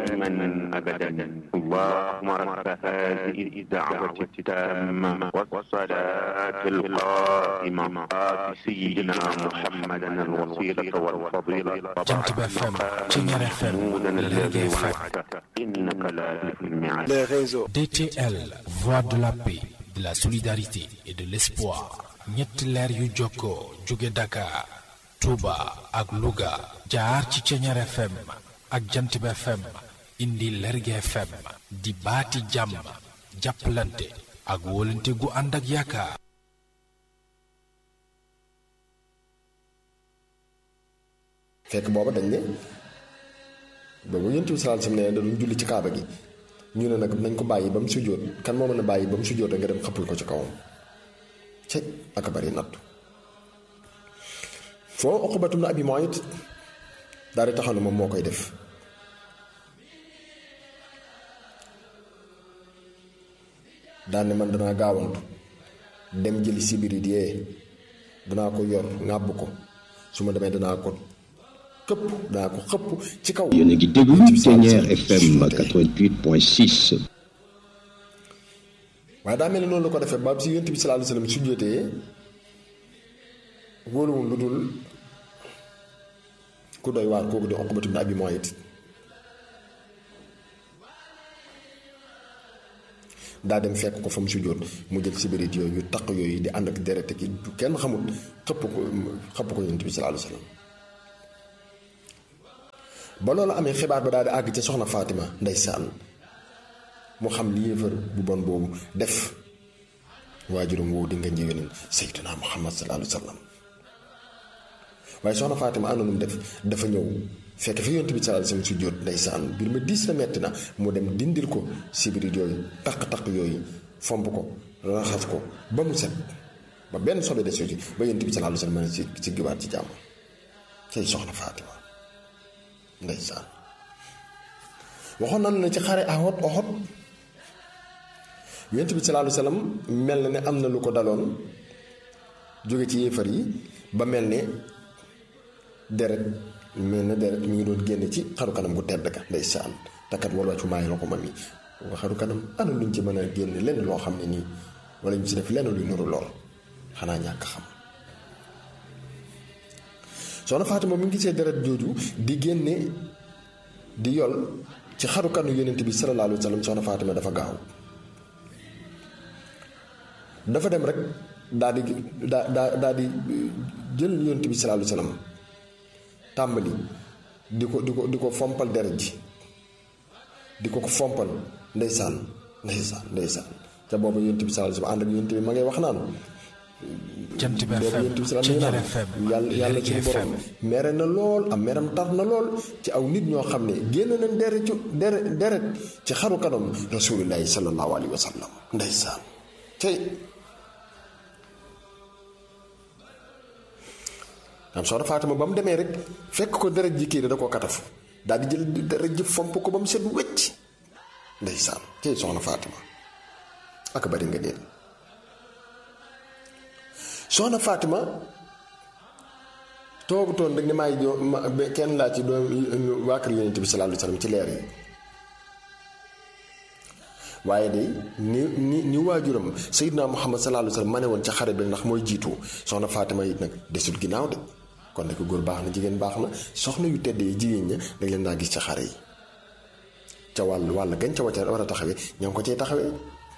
دائما أبدا اللهم رب هذه الدعوة التامة والصلاة القائمة آت سيدنا محمدا الوسيلة والفضيلة Jant bi FM Ceñeer FM محمودا الذي Lergui FM وعدته إنك لا تخلف الميعاد les réseaux. DTL Voix de la paix de la solidarité et de l'espoir ñetti leer yu jokkoo jóge Dakar Touba ak Louga jaar ci Ceñeer FM ak Jant bi FM indi Lergui FM di baati jàmm jàppalante ak wóolante gu ànd ak yaakaar fekk booba dañ ne boobu yonent bi sallallahu alayhi wasallam ne da doon julli ci kaaba gi ñu ne nag nañ ko bàyyi ba mu sujjóot kan moo mën a bàyyi ba mu sujjóot nga dem xëppal ko ci kawam cëy ak a bari nattu foo Uqbatum na Abi Muayt daal di taxaw ne moom moo koy def daan ne man danaa gaawantu dem jëli sibirit yee danaa ko yor ŋàbb ko su ma demee danaa ko këpp danaa ko xëpp ci kaw yéen a ngi déglu Ceñeer FM 88.6 waaye daa mel ni noonu la ko defee ba si yonent bi sallallahu alayhi wasallam su jotee wóoluwul lu dul ku doy waar kooku di Uqbatu ibn Abi Muayt daa dem fekk ko fa mu sujjóot mu jël sibirit yooyu yu taq yooyu di ànd ak deret ki du kenn xamul xëpp ko xëpp ko yonent bi sallallahu alayhi wasallam ba loolu amee xibaar ba daal di àgg ca soxna Fatima ndeysaan mu xam li yéefar bu bon boobu def waajuram woowu di nga njëwénal sayyidina Muhammad sallallahu alayhi wasallam waaye soxna Fatima ànd nu mu def dafa ñëw fekk fi yonent bi sallallahu alayhi wasallam su jóot ndeysaan mbir ma diis na metti na mu dem dindil ko sibirit yooyu taq-taq yooyu fomp ko raxas ko ba mu set ba benn sobe de ci ba yonent bi sallallahu alayhi wasallam mën a ci ci giwaat ci jàmm cay soxna Fatima ndeysaan waxoon nañu ne ci xare Uhud Uhud yonent bi sallallahu alayhi wasallam mel na ne am na lu ko daloon jóge ci yéefar yi ba mel ne deret mel na deret mi ngi doon génne ci xaru kanam gu tedd ka ndeysaan takkat wala wàccu maay ko ma mi xaru kanam ana luñ ci mën a génne lenn loo xam ne nii wala ñu ci def lenn luy nuru lool xanaa ñàkk xam soxna Fatima mi ngi gisee deret jooju di génne di yol ci xaru kanu yonent bi sallallahu alayhi wa sallam soxna Fatima dafa gaaw dafa dem rek daa di daa daa daa di jël yonent bi sallallahu alayhi wa sallam tàmbali di ko di ko di ko fompal deret ji di ko ko fompal ndeysaan ndeysaan ndeysaan ca booba yonent bi sallallahu alayhi wa sallam ànd ak yonent bi ma ngay wax naan Jant bi boobu FM yonent bi sallallahu Ceñeer alayhi wa FM sallam yàlla yàlla Lergui suñu borom FM mere na lool am meram tar na lool ci aw nit ñoo xam ne génn nañ deret ci deret deret ci xaru kanam rasulillahi sallallahu alayhi wa sallam ndeysaan tey am soxna Fatima ba mu demee rek fekk ko deret ji kii da koo katafu daal di jël deret ji fomp ko ba mu set wecc ndeysaan tey soxna Fatima ak bari nga deel soxna Fatima toogutoon rek ni maay jo ma kenn laa ci doom waa kër yonent bi sallallahu alayhi wasallam ci leer yi waaye de ni ni ni waajuram Seydina Muhammad sallallahu alayhi wasallam ma ne woon ca xare bi ndax mooy jiitu soxna Fatima it nag desul ginnaaw de kon nag góor baax na jigéen baax na soxna yu tedd yi jigéen ña dañ leen daa gis ca xare yi ca wàll wàll gañ ca wacca war a taxawee ñoo ngi ko cee taxawee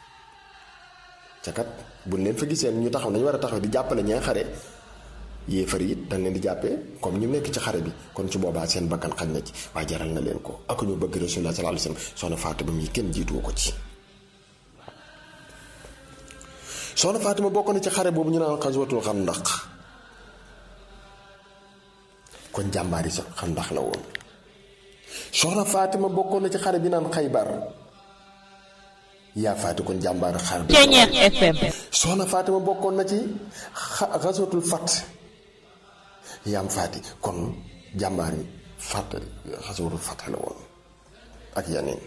ca kat buñ leen fa gisee ñu taxaw nañu war a taxawee di jàppale ñaa xare yéefar yi dañ leen di jàppee comme ñu nekk ci xare bi kon su boobaa seen bakkan xañ na ci waaye jaral na leen ko ak ñu bëgg Rasulullah sallallahu alayhi wasallam soxna Fatima mi kenn jiituwu ko ci soxna Fatima bokk na ci xare boobu ñu naan xaswatul xandaq kon jàmbaari sa xandaq la woon soxna Fatima bokkoon na ci xare bi naan xaybar yaa faati kon jàmbaari xare bi Ceñeer FM soxna Fatima bokkoon na ci xa- xaswatul fat yaam faati kon jàmbaari fat xaswatul fat la woon ak yeneen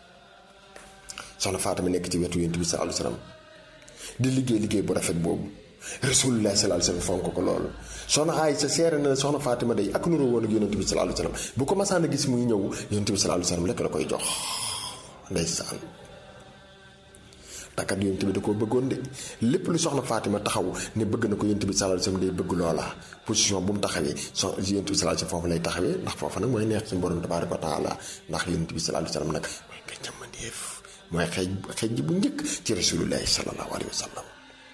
soxna Fatima nekk ci wetu yonent bi sallallahu alayhi wasallam di liggéey liggéey bu rafet boobu rasulullah sallallahu alayhi wasallam fonk ko loolu soxna Aysa seere na soxna Fatima day ak nuroo woon ak yonent bi sallallahu alayhi wasallam bu ko masaan a gis muy ñëw yonent bi sallallahu alayhi wasallam lekk la koy jox ndeysaan takkat yonent bi da koo bëggoon de lépp lu soxna Fatima taxaw ne bëgg na ko yonent bi sallallahu alayhi wasallam day bëgg loola position bu mu taxawee so yonent bi sallallahu alayhi wasallam foofu lay taxawee ndax foofa nag mooy neex suñu borom tabaaraka wa taala ndax yonent bi sallallahu alayhi wasallam nag mooy nga jàmmandeef mooy xeej xeej ji bu njëkk ci rasulullahi sallallahu alayhi wasallam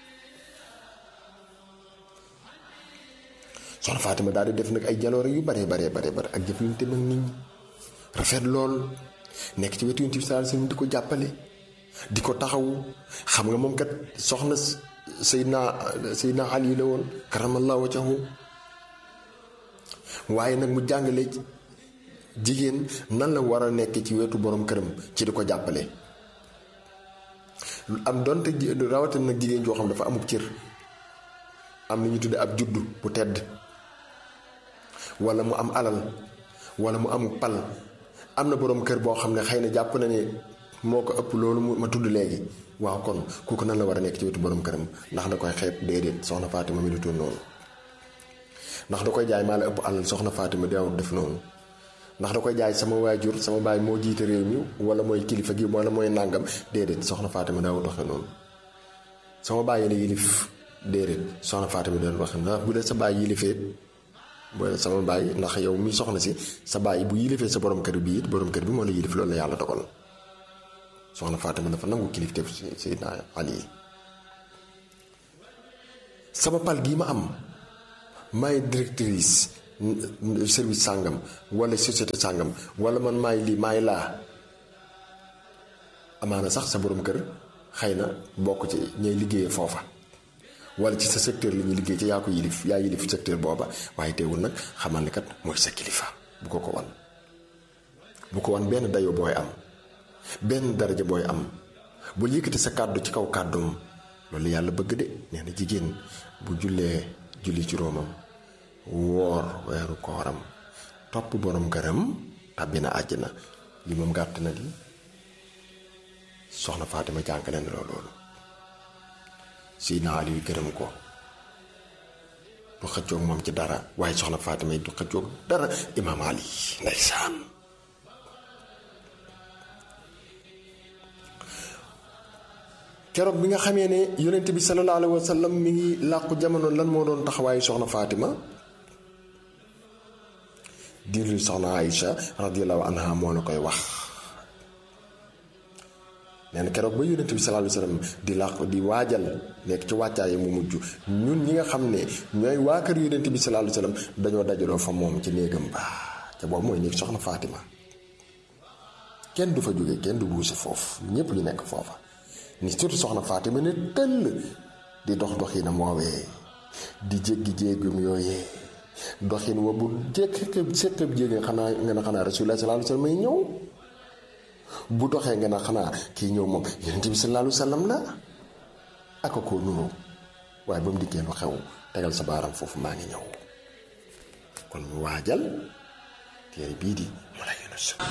soxna Fatima daal di def nag ay jaloore yu bare bare bare bare ak jëflante nag nit ñi rafet lool nekk ci wetu yonent bi sallallahu alayhi wasallam di ko jàppale di ko taxawu xam nga moom kat soxna Seydina Seydina Ali la woon karamallahu wajhahu waaye nag mu jàngale jigéen nan la war a nekk ci wetu borom këram ci di ko jàppale am donte rawatina nag jigéen joo xam dafa amub cër am na ñu tudde ab juddu bu tedd wala mu am alal wala mu am pal am na borom kër boo xam ne xëy na jàpp na ne moo ko ëpp loolu ma tudd léegi waaw kon kooku nan la war a nekk ci wetu borom këram ndax da koy xeeb déedéet soxna Fatima mi du toon noonu ndax da koy jaay maa la ëpp alal soxna Fatima daawut def noonu ndax da koy jaay sama waajur sama baay moo jiite réew mi wala mooy kilifa gi wala mooy nàngam déedéet soxna Fatima daawut waxe noonu sama baay la yilif déedéet soxna Fatima doon wax ndax bu dee sa baay yilifee booy sama baay ndax yow mi soxna si sa baay bu yilifee sa borom kër bi it borom kër bi moo la yilif loolu la yàlla dogal soxna Fatima dafa nangu kilifteef Seydina Ali sama pal gii ma am maay directrice service sàngam wala société sàngam wala man maay lii maay laa amaana sax sa borom kër xëy na bokk ci ñay liggéeyee foofa wala ci sa secteur la ñuy liggéey ci yaa ko yilif yaa yilif secteur booba waaye teewul nag xamal ne kat mooy sa kilifa bu ko ko wan bu ko wan benn dayo booy am benn daraja booy am bul yëkkati sa kàddu ci kaw kàddum loolu yàlla bëgg de nee na jigéen bu jullee julli juróomam woor weeru kooram topp borom këram tàbbi na àjjana li moom gàtt na li soxna Fatima jàngale na loolu Seydina Ali yu gërëm ko du xëccoog moom ci dara waaye soxna Fatima yi du xëccoog dara imaam Ali ndeysaan keroog bi nga xamee ne yonent bi sallallahu alayhi wa sallam mi ngi làqu jamono lan moo doon taxawaayu soxna Fatima diirlu soxna Aïcha radiyallahu anha moo la koy wax nee na keroog ba yonent bi sallallahu alayhi wa sallam di làqu di waajal nekk ci wàccaay mu mujj ñun ñi nga xam ne ñooy waa kër yonent bi sallallahu alayhi wa sallam dañoo dajaloo fa moom ci néegam ba ca boobu mooy néeg soxna Fatima kenn du fa jóge kenn du buuse foofu ñépp ñu nekk foofa ni surtout soxna Fatima ne tëll di dox doxinam woowee di jéggi jéegum yooyee doxin wa bu jékki séqab jéegi xanaa nga ne xanaa rasulullah sallallahu alayhi wa sallam may ñëw bu doxee nga ne xanaa kii ñëw moom yonent bi sallallahu alayhi wa sallam la aka koo nuru waaye ba mu dikkee lu xew tegal sa baaram foofu maa ngi ñëw kon ñu waajal téere bii di mu la